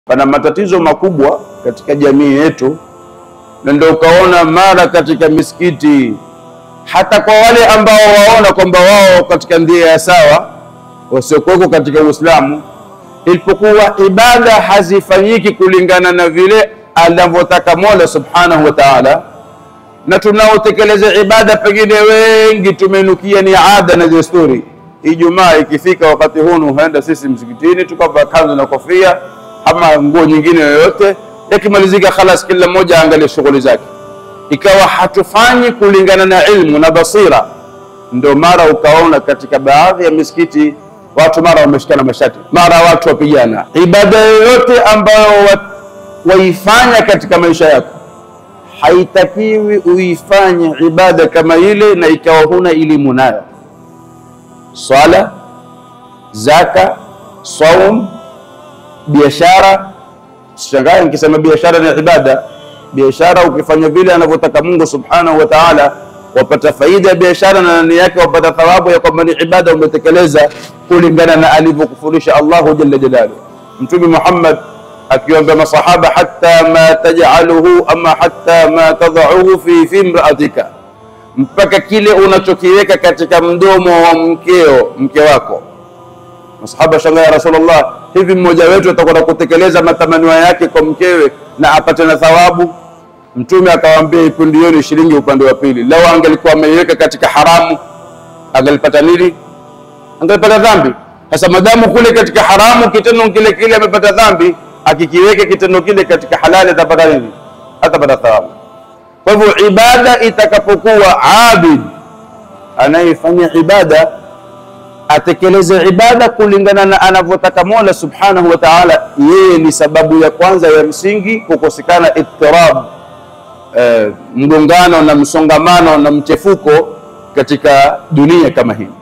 Pana matatizo makubwa katika jamii yetu, na ndio ukaona mara katika misikiti, hata kwa wale ambao waona kwamba wao katika njia ya sawa, wasiokuweko katika Uislamu, ilipokuwa ibada hazifanyiki kulingana na vile anavyotaka Mola Subhanahu wa Ta'ala, na tunaotekeleza ibada pengine wengi tumenukia ni ada na desturi. Ijumaa ikifika wakati huu huenda sisi msikitini tukavaa kanzu na kofia ama nguo nyingine yoyote, yakimalizika khalas, kila mmoja aangalie shughuli zake, ikawa hatufanyi kulingana na ilmu na basira. Ndio mara ukaona katika baadhi ya misikiti watu mara wameshikana mashati, mara watu wapigana. Ibada yoyote ambayo waifanya katika maisha yako haitakiwi uifanye ibada kama ile na ikawa huna elimu nayo. Swala, zaka, saum, biashara. Sishangae nikisema biashara ni ibada. Biashara ukifanya vile anavyotaka Mungu subhanahu wa ta'ala, wapata faida ya biashara na ndani yake wapata thawabu ya kwamba ni ibada umetekeleza kulingana na alivyokufundisha Allahu jalla jalaluhu. Mtume Muhammad akiwaambia masahaba hatta ma taj'aluhu ama hatta ma tad'uhu fi fi imra'atika, mpaka kile unachokiweka katika mdomo wa mkeo mke wako. Masahaba shangaa, ya Rasulullah, hivi mmoja wetu atakwenda kutekeleza matamanio yake kwa mkewe na apate na thawabu? Mtume akawaambia ipundieni shilingi upande wa pili. Lau angelikuwa ameiweka katika haramu angelipata nini? Angelipata dhambi. Sasa madamu kule katika haramu kitendo kile kile amepata dhambi akikiweka kitendo kile katika halali atapata nini? Atapata thawabu. Kwa hivyo ibada itakapokuwa abid, anayefanya ibada atekeleze ibada kulingana na anavyotaka Mola subhanahu wa ta'ala. Yeye ni sababu ya kwanza ya msingi kukosekana ittirab, eh, mgongano na msongamano na mchefuko katika dunia kama hii.